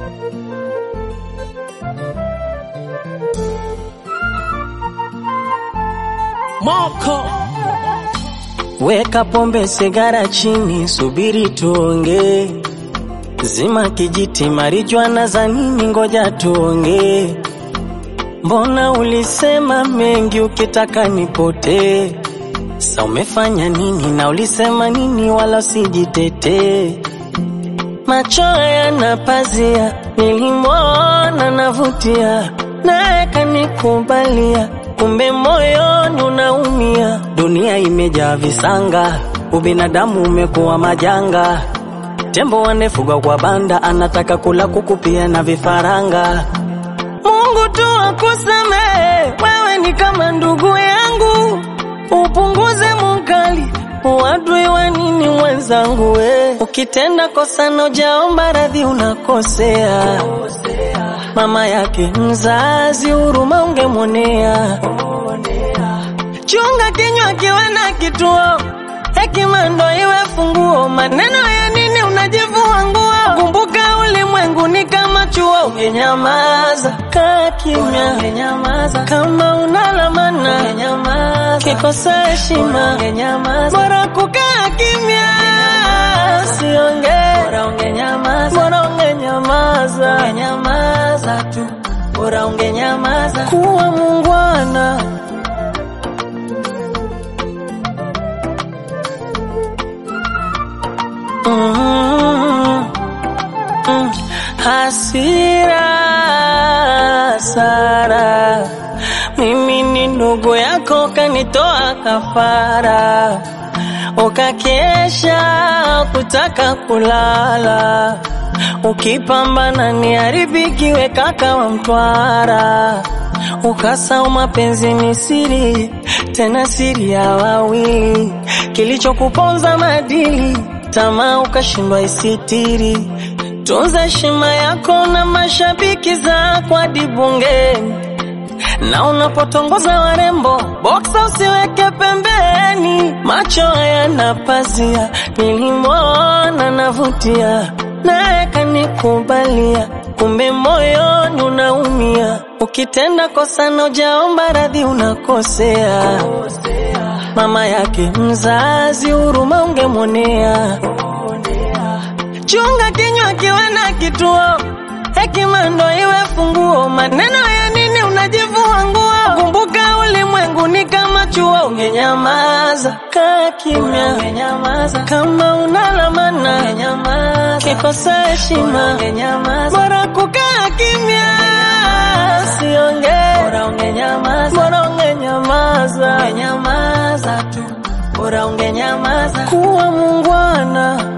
Moko Weka pombe sigara chini, subiri tuonge. Zima kijiti marijuana za nini, ngoja tuonge. Mbona ulisema mengi ukitaka nipotee? Sa umefanya nini na ulisema nini, wala usijitete. Macho yana pazia, nilimwona navutia, naye kanikubalia, kumbe moyoni unaumia. Dunia imejaa visanga, ubinadamu umekuwa majanga. Tembo wanefugwa kwa banda, anataka kula kuku pia na vifaranga. Mungu tu akusamehe, wewe ni kama ndugu yangu, upunguze mukali uadui wa nini mwenzangu we. Ukitenda kosa na ujaomba radhi unakosea. Mama yake mzazi huruma ungemwonea. Chunga kinywa kiwe na kituo, hekima ndo iwe funguo. Maneno ya nini unajivua nguo? Kumbuka ulimwengu ni kama chuo. Ungenyamaza kaa kimya, ungenyamaza kama unalamana, ungenyamaza kikosa heshima, ungenyamaza bora kukaa kimya, usiongee, bora ungenyamaza, bora ungenyamaza, ungenyamaza tu, bora ungenyamaza, kuwa mungwana. Mm, mm, hasira Sara, mimi ni ndugu yako, kanitoa kafara, ukakesha kutaka kulala, ukipambana niharibikiwe kaka wa Mtwara, ukasau mapenzi ni siri, tena siri ya wawili, kilichokuponza madili tamaa ukashindwa isitiri. Tunza heshima yako na mashabiki zako hadi bungeni, na unapotongoza warembo boksa usiweke pembeni. Macho hayana pazia, nilimwona navutia, naye kanikubalia, kumbe moyoni unaumia. Ukitenda kosa na ujaomba radhi unakosea. Mama yake mzazi huruma ungemwonea. Chunga kinywa kiwe na kituo, hekima ndo iwe funguo. Maneno ya nini unajivua nguo? Kumbuka ulimwengu ni kama chuo. Ungenyamaza kaa kimya, ungenyamaza kama unalamana, ungenyamaza kikosa heshima, ungenyamaza bora kukaa kimya, usiongee, bora ungenyamaza, bora ungenyamaza, ungenyamaza tu, bora ungenyamaza, kuwa mungwana.